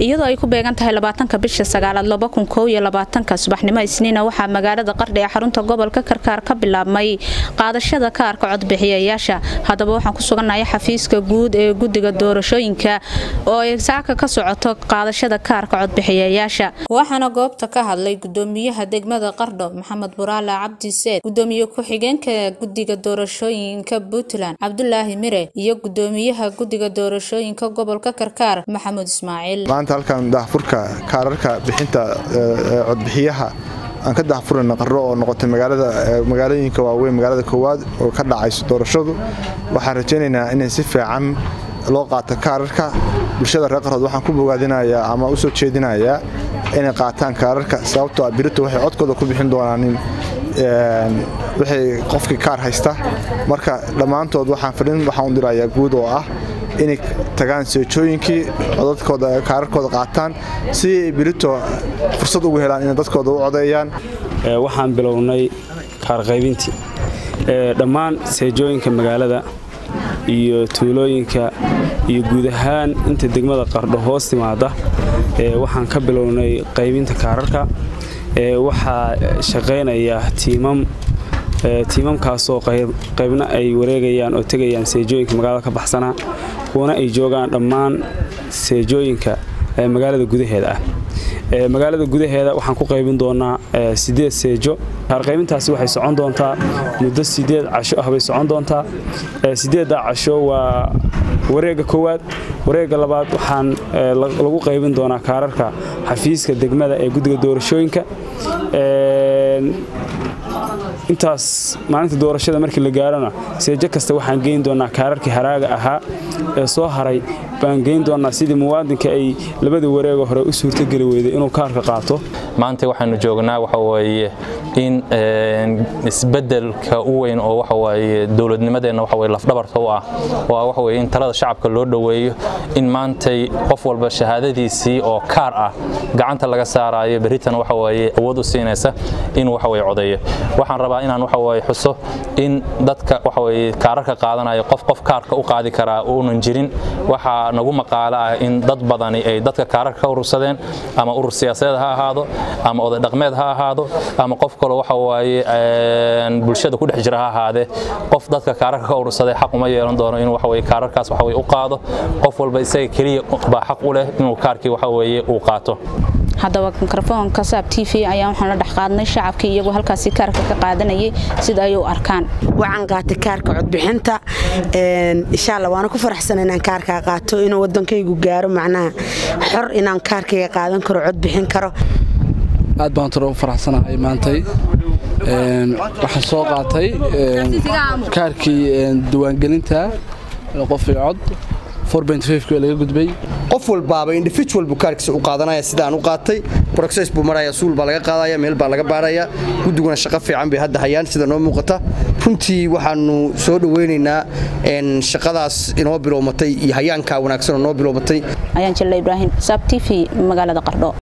iyadoo ay ku beegan tahay labaatanka bisha sagaalaad laba kun koow iyo labaatanka subaxnimo isniina waxaa magaalada qardhi ee xarunta gobolka karkaar ka bilaabmay qaadashada kaarka codbixiyayaasha haddaba waxaan ku sugannahay xafiiska guud ee guddiga doorashooyinka oo ay saaka ka socoto qaadashada kaarka codbixiyayaasha waxaana goobta ka hadlay gudoomiyaha degmada qardho maxamed buraale cabdi seed gudoomiye ku-xigeenka guddiga doorashooyinka puntland cabdulaahi mire iyo gudoomiyaha guddiga doorashooyinka gobolka karkaar maxamuud ismaaciil maanta halkan daahfurka kaararka bixinta codbixiyaha aan ka daahfurayno qarro oo noqotay magaalooyinka waaweyn magaalada koowaad oo ka dhacayso doorashadu waxaan rajaynaynaa inay si fiican loo qaato kaararka bulshada reer qarhood waxaan ku bogaadinayaa ama u soo jeedinayaa inay qaataan kaararka sababtoo ah birito waxay codkooda ku bixin doonaanin wixii qofkii kaar haysta marka dhammaantood waxaan fadhin waxaan u dirayaa guud oo ah inay tagaan seejooyinkii codadkooda kaararkooda qaataan si ay birito fursad ugu helaan inay dadkooda u codeeyaan waxaan bilownay kaarqaybintii dhammaan seejooyinka magaalada iyo tuulooyinka iyo guud ahaan inta degmada qardho hoos timaada waxaan ka bilownay qaybinta kaararka waxaa shaqaynaya tiimam tiimamkaasoo qaybna ay wareegayaan oo tegayaan seejooyinka magaalada ka baxsanaa kuwana ay joogaan dhammaan seejooyinka magaalada gudaheeda ah magaalada gudaheeda waxaan ku qaybin doonaa sideed seejo kaarqaybintaasi waxay socon doontaa muddo sideed casho ah bay socon doontaa sideedda casho waa wareegga koowaad wareegga labaad waxaan lagu qaybin doonaa kaararka xafiiska degmada ee guddiga doorashooyinka intaas maalinta doorashada markii la gaarona seejo kasta waxaan geyn doonaa kaararkii haraaga ahaa ee soo haray baan geyn doonaa sidii muwaadinka ay labada wareega hore u suurtogeli weyday inuu kaarka qaato maanta waxaanu joognaa waxa weeye in isbeddelka u weyn oo waxa weeye dowladnimadeenna waxa weye lafdhabarta u ah oo ah waxa weye in talada shacabka loo dhoweeyo in maantay qof walba shahaadadiisii oo kaar ah gacanta laga saaraayo berritan waxa weeye awood u siinaysa inuu waxa weye codeeyo waxaan rabaa inaan waxa weye xuso in dadka waxa weye kaararka qaadanaya qof qof kaarka u qaadi karaa uunan jirin waxaa nagu maqaalo ah in dad badani ay dadka kaararka ka urursadeen ama urur siyaasadeed ha ahaado ama oday dhaqmeed ha ahaado ama qof kaloo waxa waaye bulshada ku dhex jira ha ahaadee qof dadka kaararka ka urursaday xaq uma yeelan doono inuu waxa weye kaararkaas waxa weye u qaado qof walba isaga keliya baa xaq u leh inuu kaarkii waxa weeye uu qaato haddaba mikrofoonka saab t v ayaa waxaan la dhex qaadnay shacabkii iyagoo halkaasi kaarka ka qaadanayay sida ay u arkaan waxaan qaatay kaarka codbixinta insha alla waana ku faraxsan inaan kaarkaa qaato inuu wadankaygu gaaro macnaha xor inaan kaarkayga qaadan karo cod bixin karo aad baan toro u faraxsanahay maantay waxaan soo qaatay kaarkii diiwaangelinta qofii cod laga gudbay qof walbaaba individual buu kaarkiisa u qaadanaya sidaan u qaatay process buu maraya suul baa laga qaadaya meel baa laga baaraya guddiguna shaqo fiican bay hadda hayaan sida noo muuqata runtii waxaanu soo dhoweynaynaa shaqadaas inoo bilowmatay iyo hayaankaa wanaagsan oo noo bilowmatay ayaan jelle ibraahim saab t v magaalada qardho